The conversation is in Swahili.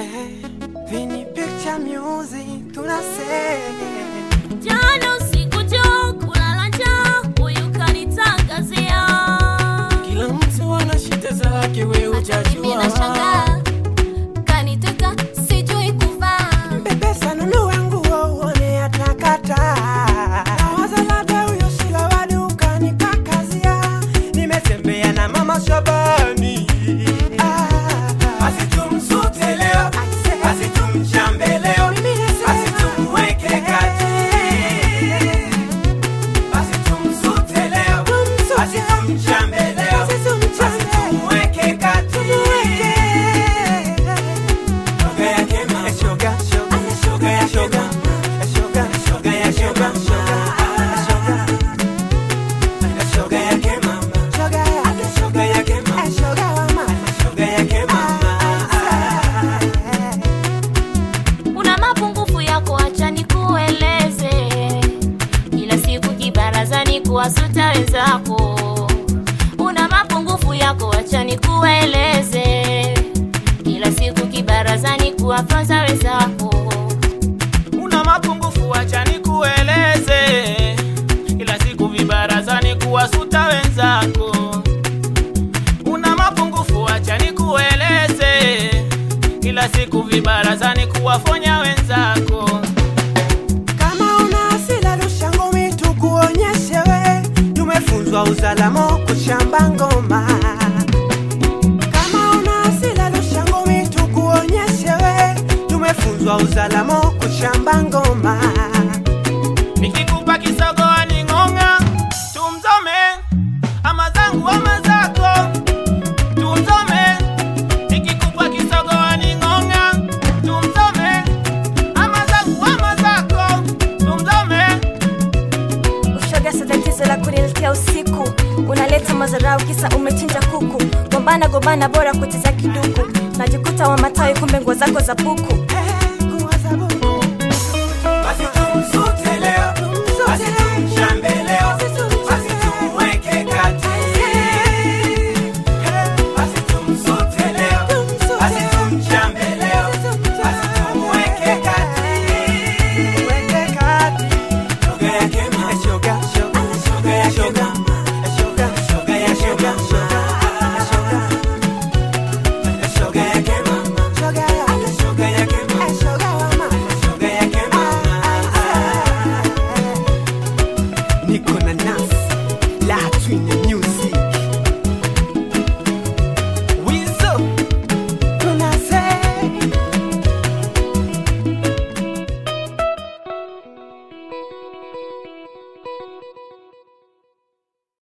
Vini Picture Music tunasema Jana usiku jo kulala njaa, huyu kanitangazia. kila mtu ana shida zake, we Hata mimi ujajua. nashangaa, kaniteka sijui kuvaa. Pepesa nunua nguo uone atakata. Nawaza labda huyo Shila wa dukani kakazia. Nimetembea na mama Shabani. Basi tumsute leo, basi tumchambe leo, basi tumweke kati. Basi tumsute leo, basi tumchambe leo, basi tumweke kati. Shoga yake mama, Shoga, shoga, shoga ya shoga, shoga, shoga ya shoga, shoga, shoga yake mama, shoga yake, shoga yake mama, shoga wa mama. shoga yake mama. Una mapungufu yako, acha nikueleze. Kila siku kibarazani kuwasuta wenzako. Una mapungufu yako, acha nikueleze. Kila siku kibarazani kuwafanza wenzako. una mapungufu, acha nikueleze. Kila siku vibarazani kuwasuta wenzako. Una mapungufu, acha nikueleze. Kila siku vibarazani kuwafonya wenzako. Kama una hasira rusha ngumi tukuonyeshe we, tumefunzwa uzalamo kushamba ngoma. Kama una hasira rusha ngumi tukuonyeshe we, tumefunzwa uzalamo kushamba ngoma. Nikikupa kisogo aning'ong'a, tumzome ama zangu ama zako, tumzome. Nikikupa kisogo aning'ong'a, tumzome ama zangu ama zako, tumzome. Ushoga sio tatizo la kuniletea usiku, unaleta madharau kisa umechinja kuku. Gombana gombana, bora kucheza kiduku, najikuta wa matawi, kumbe nguo zako za puku.